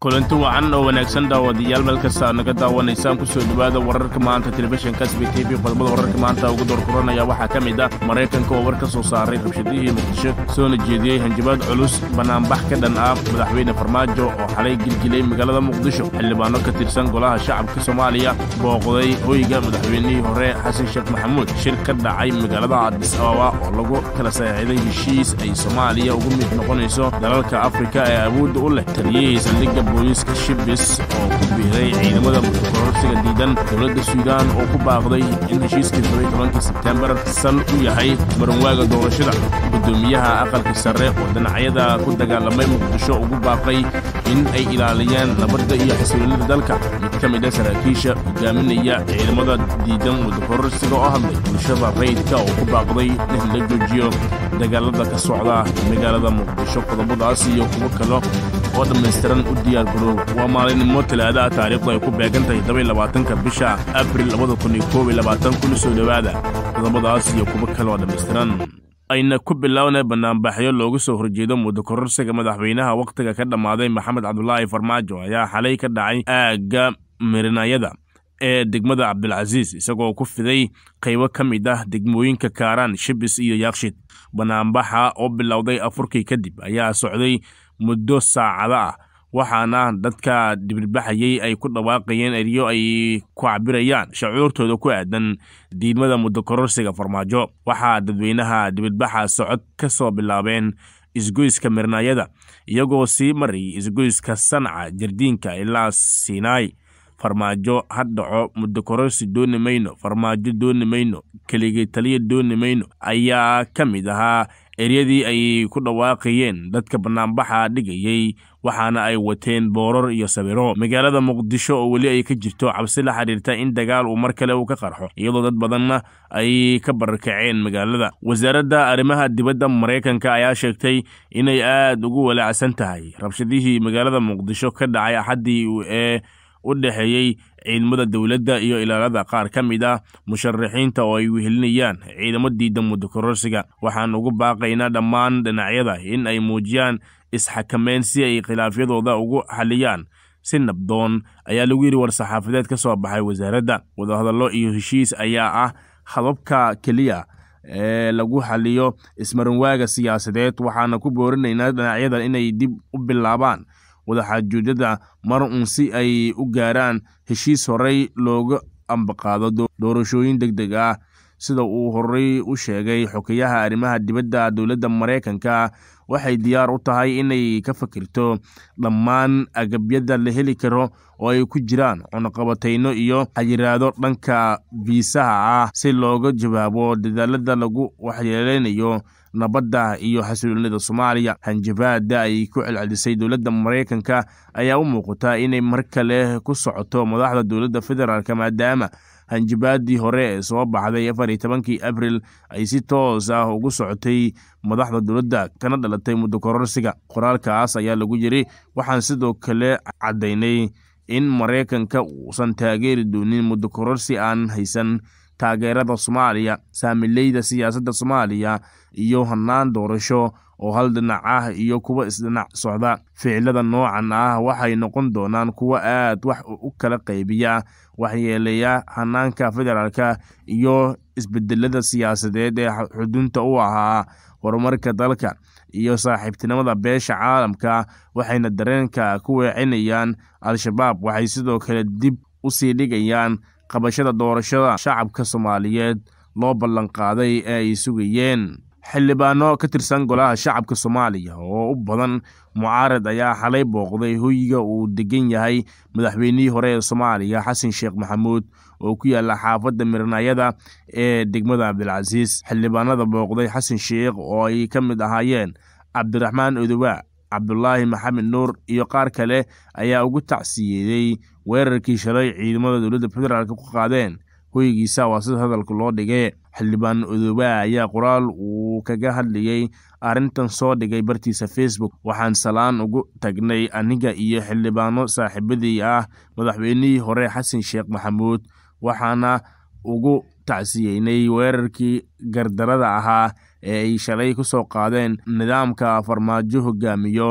kulanti wacan oo wanaagsan daawadayaal meel kasta aad naga daawanaysaan ku soo dhowaada wararka maanta telefishinka sb t v qodobada wararka maanta ugu doorkuranaya waxaa ka mid ah maraykanka oo war ka soo saaray rabshadihii muqdisho soona jeediyey hanjabaad culus banaanbax ka dhan ah madaxweyne farmaajo oo xalay gilgilay magaalada muqdisho xildhibaano ka tirsan golaha shacabka soomaaliya booqday hoyga madaxweynihii hore xasan sheekh maxamuud shir ka dhacay magaalada cadis ababa oo lagu kala saxiixday heshiis ay soomaaliya ugu mid noqonayso dalalka afrika ee awoodda u leh taliyihii saldhigga booliiska shibis oo ku biiray ciidamada kororsiga diidan dowladda suudaan oo ku baaqday in heshiiskii toban tobankii sebtembar sal u yahay maranwaaga doorashada guddoomiyaha aqalka sare oo dhinacyada ku dagaalamay muqdisho ugu baaqay in ay ilaaliyaan nabadda iyo xasiloonida dalka mid ka mid a saraakiisha hogaaminaya ciidamada diidan wadakororsiga oo hadlay bulshada rayidka oo ku baaqday in la joojiyo dagaalada ka socda magaalada muqdisho qodobadaas iyo kuwo kale oo dhammaystiran u diyaar garoow waa maalinimo talaadaha taariikhdu ay ku beegan tahay tobanlabaatanka bisha abril labada kun iyo koob iyo labaatan kuna soo dhowaada qodobadaas iyo kuwo kale oo dhammaystiran ayna ku bilownay banaanbaxyo loogu soo horjeedo muddo kororsiga madaxweynaha wakhtiga ka dhammaaday maxamed cabdulaahi farmaajo ayaa xalay ka dhacay aagga mirinayada ee degmada cabdilcasiis isagoo ku fiday qaybo ka mid ah degmooyinka kaaraan shibis iyo yaakshid banaanbaxa oo bilowday afurkii kadib ayaa socday muddo saacado ah waxaana dadka dibirbaxayey ay ku dhawaaqayeen eryo ay ku cabirayaan shacuurtooda ku aadan diidmada muddo kororsiga farmaajo waxaa dadweynaha dibirbaxa socod ka soo bilaabeen isgoyska mirnaayada iyagoo sii marayay isgoyska sanca jardiinka ilaa siinaay farmaajo ha dhaco muddo kororsi dooni mayno farmaajo dooni mayno keligay taliya dooni mayno ayaa ka mid ahaa eryadii ay ku dhawaaqayeen dadka banaanbaxa dhigayey waxaana ay wateen booror iyo sawiro magaalada muqdisho oo weli ay ka jirto cabsi la xidhiirta in dagaal uu mar kale uu ka qarxo iyadoo dad badanna ay ka barakaceen magaalada wasaaradda arrimaha dibadda maraykanka ayaa sheegtay inay aad ugu walaacsan tahay rabshadihii magaalada muqdisho ka dhacay axaddii ee u dhexeeyey ciidamada dowladda iyo ilaalada qaar ka mid ah musharaxiinta oo ay wehelinayaan ciidamo diidan muddo kororsiga waxaan ugu baaqaynaa dhammaan dhinacyada in ay muujiyaan isxakameyn si ay khilaafyadooda ugu xaliyaan si nabdoon ayaa lagu yidhi war-saxaafadeed ka soo baxay wasaaradda wadahadallo iyo heshiis ayaa ah hababka keliya ee lagu xaliyo ismarinwaaga siyaasadeed waxaana ku boorinaynaa dhinacyada inay dib u bilaabaan wadaxaajuudyada mar uun si ay u gaaraan heshiis horey looga ambaqaado doorashooyin deg deg ah sida uu horey u sheegay xokeyaha arrimaha dibadda dowladda maraykanka waxay diyaar u tahay inay ka fakirto dhammaan agabyada la heli karo oo ay ku jiraan cunuqabatayno iyo xayiraado dhanka fiisaha ah si looga jawaabo dadaalada lagu waxyeeleynayo nabadda iyo xasiloonida soomaaliya hanjabaada ay ku celcelisay dowladda maraykanka ayaa u muuqataa inay mar kale ku socoto madaxda dowladda federaalk maadaama hanjabaadii hore ee soo baxday afar iyo tobankii abril ay si toos ah ugu socotay madaxda dowladda kana dhalatay muddo kororsiga qoraalkaas ayaa lagu yiri waxaan sidoo kale caddaynay in maraykanka uusan taageeri doonin muddo kororsi aan haysan taageerada soomaaliya saamileyda siyaasadda soomaaliya iyo hannaan doorasho oo hal dhinac ah iyo kuwa isdhinac socda ficilada noocan ah waxay noqon doonaan kuwo aad wax u kala qaybiya waxyeeleeya hanaanka federaalka iyo isbedelada siyaasadeed ee xudunta u ahaa horumarka dalka iyo saaxiibtinimada beesha caalamka waxayna dareenka ku weecinayaan al-shabaab waxay sidoo kale dib u sii dhigayaan qabashada doorashada shacabka soomaaliyeed loo ballanqaaday ee ay sugayeen xildhibaano ka tirsan golaha shacabka soomaaliya oo u badan mucaarad ayaa xalay booqday hoyiga uu degan yahay madaxweynihii hore ee soomaaliya xasan sheekh maxamuud oo ku yaala xaafadda miranayada ee degmada cabdilcasiis xildhibaanada booqday xasan sheekh oo ay ka mid ahaayeen cabdiraxmaan odowa cabdulaahi maxamed nuur iyo qaar kale ayaa ugu tacsiyeeyey weerarkii shalay ciidamada dowladda federaalk ku qaadeen hoygiisa waa sida hadalka loo dhigay xildhibaan odowa ayaa qoraal uu kaga hadlayey arrintan soo dhigay bartiisa facebook waxaan salaan ugu tagnay aniga iyo xildhibaano saaxiibadii ah madaxweynihii hore xasan sheekh maxamuud waxaana ugu tacsiyeynay weerarkii gardarada ahaa ee ay shalay ku soo qaadeen nidaamka farmaajo hogaamiyo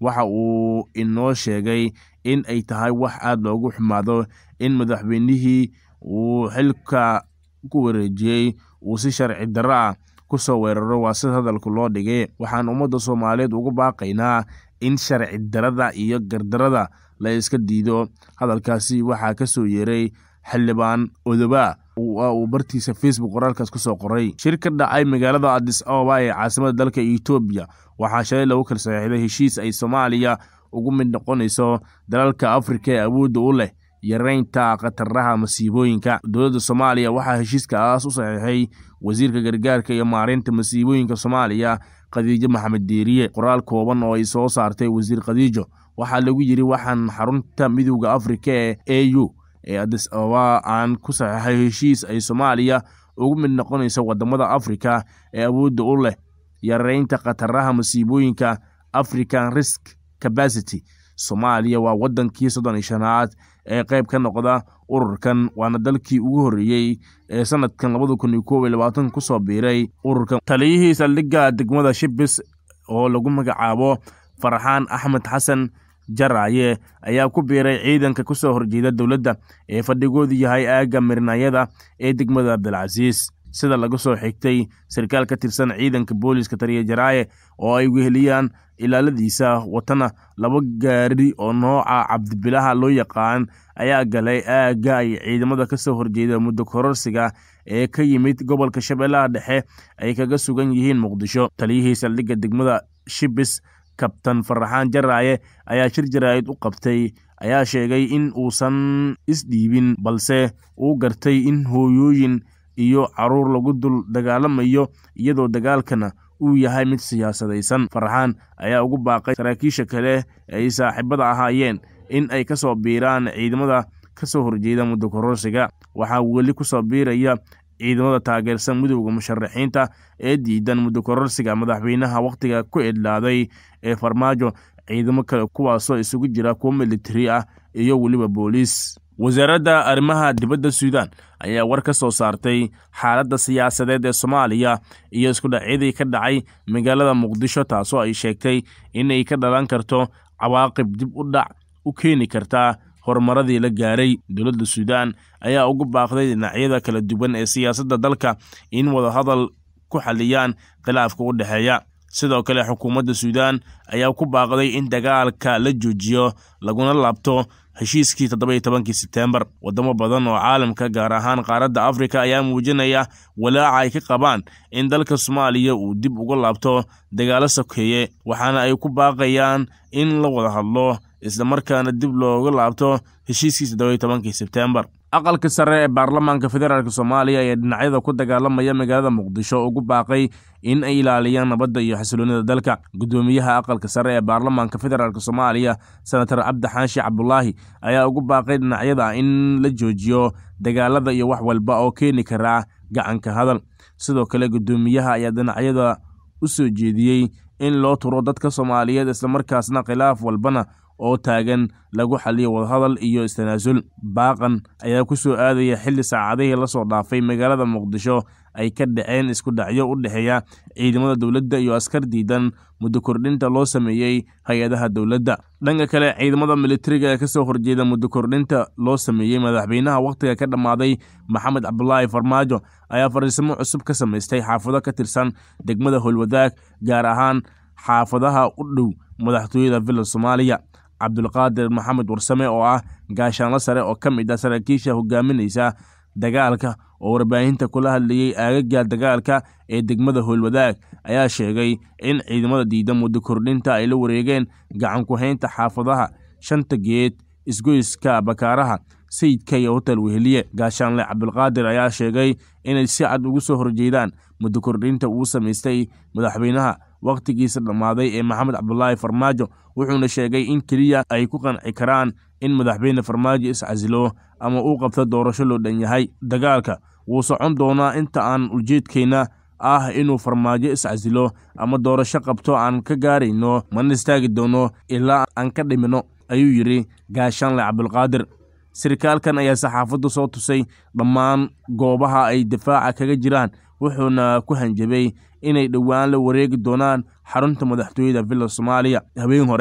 waxa uu inoo sheegay in ay tahay wax aada loogu xumaado in madaxweynihii uu xilka ku wareejiyey uu si sharci darro ah ku soo weeraro waa sida hadalku loo dhigay waxaan ummadda soomaaliyeed ugu baaqaynaa in sharci darada iyo gardarada la iska diido hadalkaasi waxaa ka soo yeeray xildhibaan odoba uu bartiisa facebook qoraalkaas ku soo qoray shir ka dhacay magaalada adis ababa ee caasimada dalka etoobiya waxaa shalay lagu kala saxiixday heshiis ay soomaaliya ugu mid noqonayso dalalka afrika ee awoodda u leh yareynta khataraha masiibooyinka dowladda soomaaliya waxaa heshiiskaas u saxiixay wasiirka gargaarka iyo maareynta masiibooyinka soomaaliya khadiijo maxamed deeriye qoraal kooban oo ay soo saartay wasiir khadiijo waxaa lagu yidhi waxaan xarunta midowda afrika ee a u ee adis ababa aan ku saxiixay heshiis ay soomaaliya ugu mid noqonayso wadamada afrika ee awoodda u leh yareynta khataraha masiibooyinka african risk capacity soomaaliya waa wadankii soddon iyo shanaad ee qayb ka noqda ururkan waana dalkii ugu horreeyey ee sanadkan labada kun iyo koob iyo labaatan kusoo biiray ururkan taliyihii saldhigga degmada shibis oo lagu magacaabo farxaan axmed xasan jaraaye ayaa ku biiray ciidanka kusoo horjeeda dowladda ee fadhigoodu yahay aagga mirnayada ee degmada abdilcasiis sida laga soo xigtay sarkaal ka tirsan ciidanka booliiska taliya jaraaye oo ay weheliyaan ilaaladiisa watana laba gaari oo nooca cabdibilaha loo yaqaan ayaa galay aagga ay ciidamada ka soo horjeeda muddo kororsiga ee ka yimid gobolka shabeellaha dhexe ay kaga sugan yihiin muqdisho taliyihii saldhigga degmada shibis kabtan faraxaan jaraaye ayaa shir jaraa'id u qabtay ayaa sheegay in uusan isdhiibin balse uu gartay in hooyooyin iyo caruur lagu dul dagaalamayo iyadoo dagaalkana uu yahay mid siyaasadaysan farxaan ayaa ugu baaqay saraakiisha kale ee ay saaxiibada ahaayeen in ay ka soo biiraan ciidamada ka soo horjeeda muddo kororsiga waxaa weli ku soo biiraya ciidamada taageersan midowda musharaxiinta ee diidan muddo kororsiga madaxweynaha wakhtiga ku idlaaday ee farmaajo ciidamo kale kuwaasoo isugu jira kuwo militari ah iyo weliba booliis wasaaradda arrimaha dibadda suudaan ayaa war ka soo saartay xaaladda siyaasadeed ee soomaaliya iyo iskudhacyadii ka dhacay magaalada muqdisho taasoo ay sheegtay inay ka dhalan karto cawaaqib dib u dhac u keeni karta horumaradii la gaaray dowladda suudaan ayaa ugu baaqday dhinacyada kala duwan ee siyaasadda dalka in wadahadal ku xaliyaan khilaafka u dhexeeya sidoo kale xukuumadda suudaan ayaa ku baaqday in dagaalka la joojiyo laguna laabto heshiiskii toddoba-iyo tobankii sebteembar wadamo badan oo caalamka gaar ahaan qaaradda afrika ayaa muujinaya walaaca ay ka qabaan in dalka soomaaliya uu dib uga laabto dagaalo sokeeye waxaana ay ku baaqayaan in la wada hadlo islamarkaana dib looga laabto heshiiskii toddoba-iyo tobankii sebteembar aqalka sare ee baarlamaanka federaalk soomaaliya ayaa dhinacyada ku dagaalamaya magaalada muqdisho ugu baaqay in ay ilaaliyaan nabadda iyo xasiloonida dalka guddoomiyaha aqalka sare ee baarlamaanka federaalk soomaaliya senatar cabdi xaashi cabdulaahi ayaa ugu baaqay dhinacyada in la joojiyo dagaalada iyo wax walba oo keeni karaa gacanka hadal sidoo kale guddoomiyaha ayaa dhinacyada u soo jeediyey in loo turo dadka soomaaliyeed islamarkaasna khilaaf walbana oo taagan lagu xaliyo wadahadal iyo istanaasul baaqan ayaa ku soo aadaya xilli saacadihii la soo dhaafay magaalada muqdisho ay ka dhaceen isku dhacyo u dhexeeya ciidamada dowladda iyo askar diidan muddo kordhinta loo sameeyey hay-adaha dowladda dhanka kale ciidamada militariga ee kasoo horjeeda muddo kordhinta loo sameeyey madaxweynaha wakhtiga ka dhammaaday maxamed cabdulaahi farmaajo ayaa fariisimo cusub ka samaystay xaafado ka tirsan degmada howlwadaag gaar ahaan xaafadaha u dhow madaxtooyada villa soomaaliya cabdulqaadir maxamed warsame oo ah gaashaanlo sare oo ka mid ah saraakiisha hogaaminaysa dagaalka oo warbaahinta kula hadlayey aagaga dagaalka ee degmada howlwadaag ayaa sheegay in ciidamada diida muddo kordhinta ay la wareegeen gacan ku-haynta xaafadaha shanta geed isgoyska bakaaraha sayidka iyo hotel weheliye gaashaanle cabdulqaadir ayaa sheegay inay si cad ugu soo horjeedaan muddo kordhinta uu samaystay madaxweynaha wakhtigiisa dhammaaday ee maxamed cabdulaahi farmaajo wuxuuna sheegay in keliya ay ku qanci karaan in madaxweyne farmaajo iscasilo ama uu qabto doorasho loo dhan yahay dagaalka wuu socon doonaa inta aan ujeedkeenna ah inuu farmaajo iscasilo ama doorasho qabto aan ka gaarayno mana istaagi doono ilaa aan ka dhimino ayuu yidhi gaashaanle cabdulqaadir sarkaalkan ayaa saxaafaddu soo tusay dhammaan goobaha ay difaaca kaga jiraan wuxuuna ku hanjabay inay dhowaan la wareegi doonaan xarunta madaxtooyada villa soomaaliya habeen hore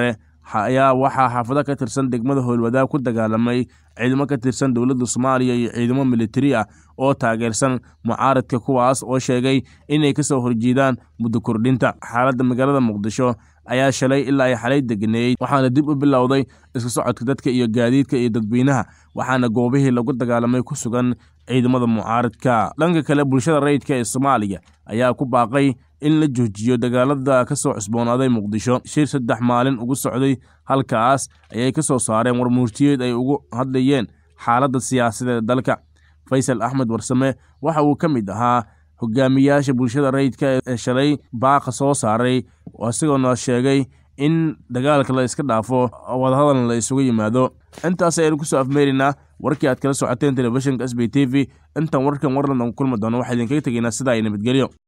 ayaa waxaa xaafado ka tirsan degmada howlwadaag ku dagaalamay ciidamo ka tirsan dowladda soomaaliya iyo ciidamo militari ah oo taageersan mucaaradka kuwaas oo sheegay inay ka soo horjeedaan muddo kordhinta xaaladda magaalada muqdisho ayaa shalay ilaa ay xalay deganeeyey waxaana dib u bilowday iska socodka dadka iyo gaadiidka iyo dadweynaha waxaana goobihii lagu dagaalamay ku sugan ciidamada mucaaradka dhanka kale bulshada rayidka ee soomaaliya ayaa ku baaqay in la joojiyo dagaalada ka soo cusboonaaday muqdisho shir saddex maalin ugu socday halkaas ayay ka soo saareen warmuurtiyeed ay ugu hadlayeen xaaladda siyaasadeed dalka faysal axmed warsame waxa uu ka mid ahaa hogaamiyaasha bulshada rayidka ee shalay baaqa soo saaray isagoona sheegay in dagaalka la iska dhaafo wadahadalna la isugu yimaado intaas ayaynu kusoo afmeeraynaa warkii aad kala socoteen telefishinka s b t v intaan warkan warlandan ku kulmi doono waxaa idinkaga tegaynaa sidaa ay nabadgelyo